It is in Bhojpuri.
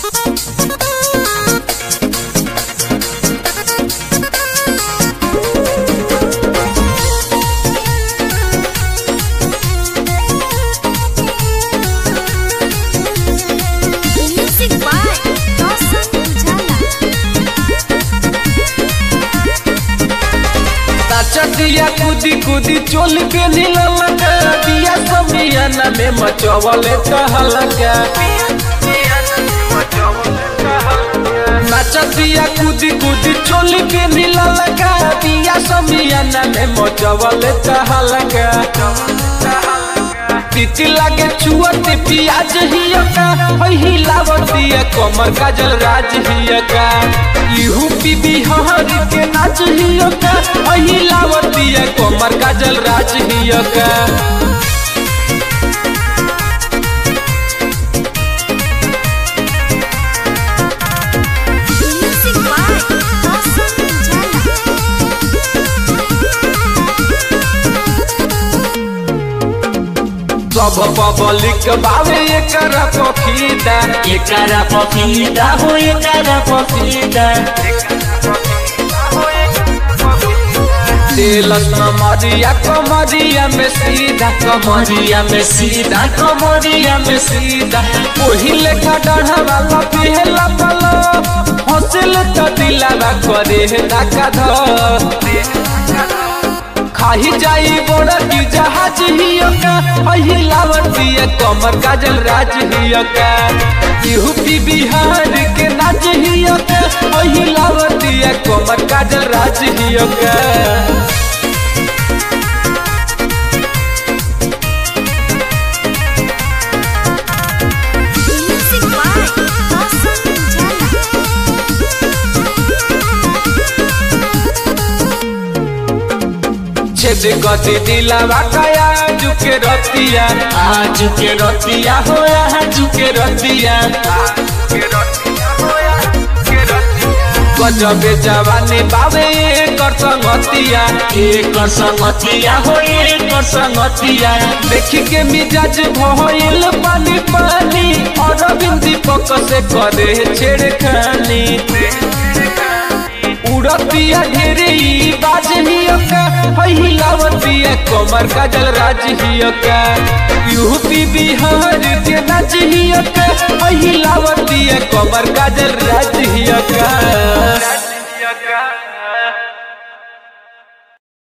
Music by Dawson Ujala. नाचतिया कूदी कूदी चोल के नीललका दिया समियाना में मचवले कहलका नाचतिया कूदी कूदी चोल के नीललका दिया समियाना में मचवले कहलका तिती लागे छुअते पियाज हियका हई लावतिया कमर काजल राज हियका इहू पी बिहार के नाच हियका हई लावतिया कमर काजल राज हियका Music by Dawson Ujala. सब पब्लिक बावे एकरा पखीदा एकरा पपीता हो एकरा पपीता तेलस मरिया कमरिया में सीधा कमरिया में सीधा कमरिया में सीधा ओही लेखा डढ़ा वाला पिहला पलो हंसिल तो दिलावा करे नाका ध खाही जाई बड़ की जहाज हियका हही लावतिया कमर काजल राज हियका यूपी बिहार के नाच हियका हही लावतिया कमर काजल राज हियका Music by Dawson Ujala. छेद गति दिलावा काया झुके रतिया आज के रतिया हो आज के रतिया गजबे जवानी बावे कर संगतिया एक संगतिया हो एक संगतिया देखी के मिजाज भइल पानी पानी और बिंदी पक से करे छेड़खानी उड़तिया ढेरे ई बाज हियका हई लावतिया कमर काजल राज हियका यूपी बिहार के नाच हियका हई लावतिया कमर काजल राज हियका